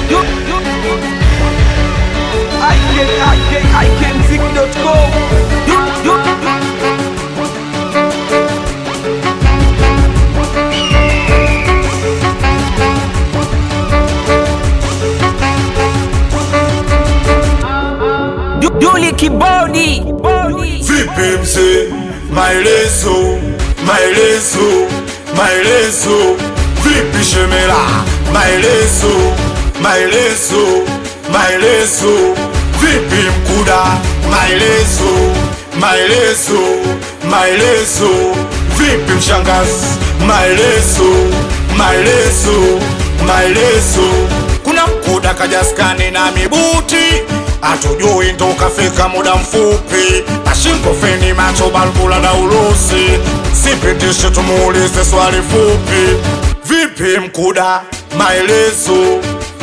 Duli Kibodi. Vipi mzee, maelezo, maelezo, maelezo. Vipi shemela, maelezo, maelezo, maelezo. Vipi mkuda, maelezo, maelezo, maelezo. Vipi mshangazi, maelezo, maelezo, maelezo. Kuna mkuda kajaskani na mibuti Hatujui ndo kafika muda mfupi, pashingo feni macho balbula na urusi. Sipitishe tumuulize swali fupi, vipi mkuda? Maelezo,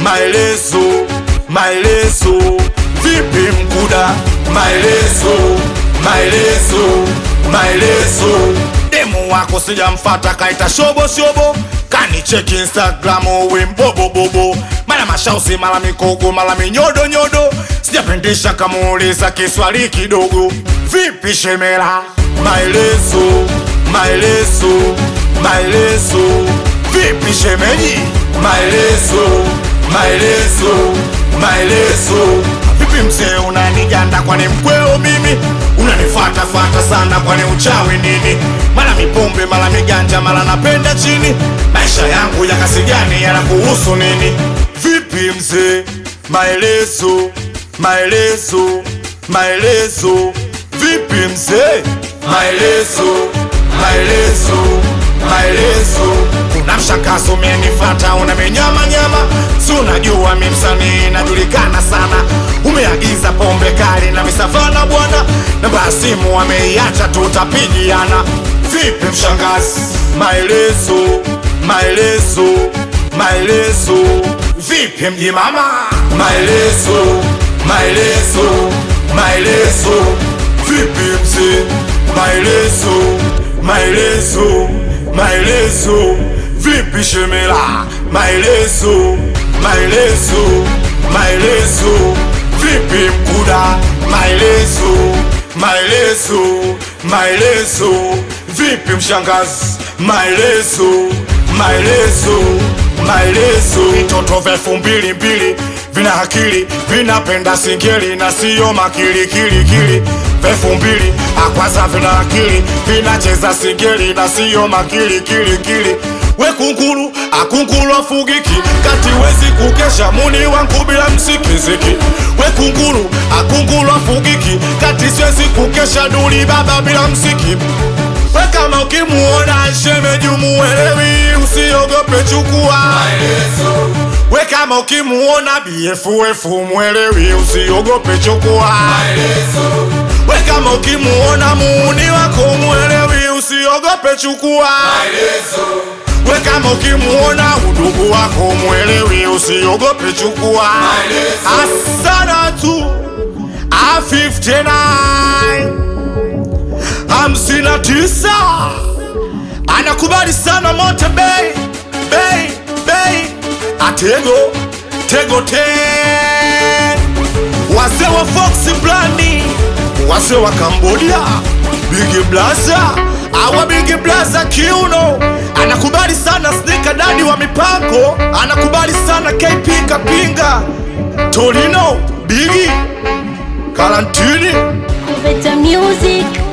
maelezo, maelezo. Vipi mkuda? Maelezo, maelezo, maelezo. Demu wako sijamfata, kaita shobo shobo, kanicheki Instagram uwe mbobobobo, mara mashausi mara mikogo mara minyodo nyodo, sijapendisha kamuuliza kiswali kidogo. Vipi shemela? Maelezo, maelezo, maelezo. Vipi shemeji? Maelezo, maelezo, maelezo. Vipi mzee, unaniganda kwani mkweo mimi? Unanifuatafuata sana kwani uchawi nini? Mara mipombe mara miganja mara napenda chini, maisha yangu ya kasi gani yanakuhusu nini? Vipi mzee, maelezo, maelezo, maelezo. Vipi mzee, maelezo, maelezo, maelezo. Kuna mshakazo umenifata unamenyama nyama, si unajua mi msanii najulikana sana. Umeagiza pombe kali na misafana bwana, namba ya simu ameiacha, tutapigiana. Vipi mshangazi, maelezo, maelezo, maelezo. Vipi mji mama, maelezo, maelezo, maelezo. Vipi mzee, maelezo, maelezo, maelezo. Vipi shemela, maelezo, maelezo, maelezo. Vipi mkuda, maelezo, maelezo, maelezo. Vipi mshangazi, maelezo, maelezo, maelezo. Vitoto vya elfu mbili mbili vina akili, vinapenda singeli na siyo makilikilikili. Vya elfu mbili akwaza vina akili, vinacheza singeli na siyo makilikilikili. We kunguru akunguru afugiki, kati wezi kukesha muni wangu bila msikiziki. We kunguru akunguru afugiki, kati siwezi kukesha duli baba bila msiki. We kama ukimuona shemeji umuelewi, usiogope chukua We kama ukimuona BFF mwelewi, usiogope chukua We kama ukimuona muuni wako mwelewi, usiogope chukua We kama ukimuona udugu wako mwelewi, usiogope chukua Asana tu A59 hamsini na tisa anakubali sana mote bei bei bei atego tego te wazee wa Fox Blandi wazee wa Cambodia Big Blaza awa Big Blaza kiuno anakubali sana snika dadi wa mipango anakubali sana KP Kapinga Torino Bigi Karantini Veta Music